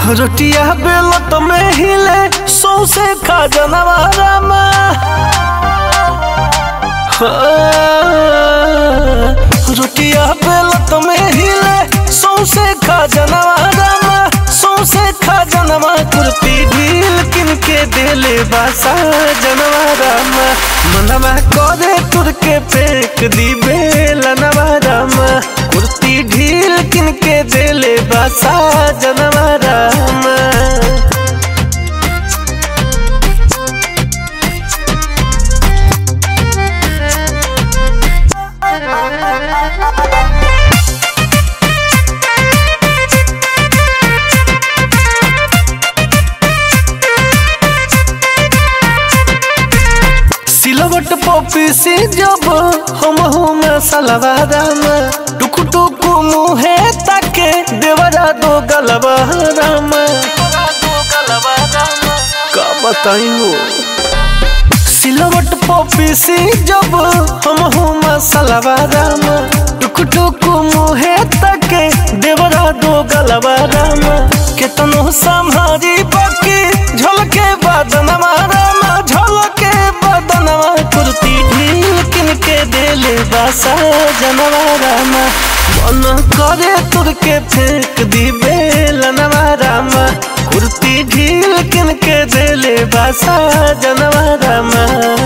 रोटिया बेलत में हिले सौसे खा जनवारा रोटिया बेलत में हिले सौसे खा जनवारा सौसे खा जनवा कुर्ती ढील किन के देले बासा जनवारा मनवा करे तुर के फेंक दी बेलनवारा कुर्ती ढील किन के देले बासा जनवारा सिलवट पपी से जब हम हम सलवारा में टुक टुक मुहे ताके देवरा दो गलवारा में का बताई हो सिलवट पपी से जब हम हम सलवारा में टुक टुक मुहे ताके देवरा दो गलवारा में केतनो संभारी बाकी झलके बदनवा रामा झलके बदनवा कुर्ती ढील किन के देले बासा जनवारा मा मन करे तुर के फेंक दी बेलनवा रामा कुर्ती ढील किन के देले बासा जनवारा मा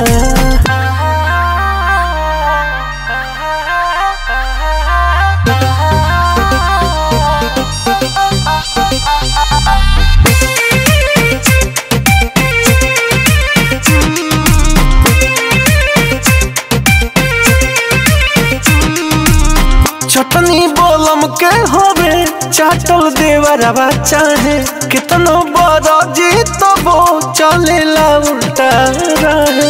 चटनी बोलम के होवे चाटल देवरवा चाहे कितनो बड़ा जी तबो चलेला उल्टा रहे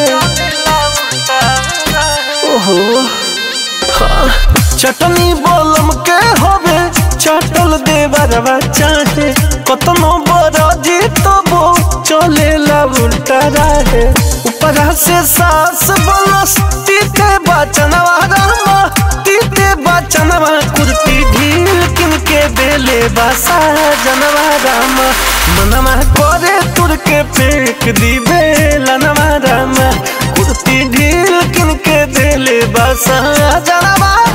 ओहो हाँ। चटनी बोलम के होवे चाटल देवरवा चाहे कतनो बड़ा जी तबो चलेला उल्टा रहे ऊपरा से सास बनस तीते बचनवा रामा तीते बचनवा कुर्ती ढील किन के देले बासा जनवा रामा मनवा करे तुर के फेंक दी बेलनवा रामा कुर्ती ढील किन के देले बासा जनवा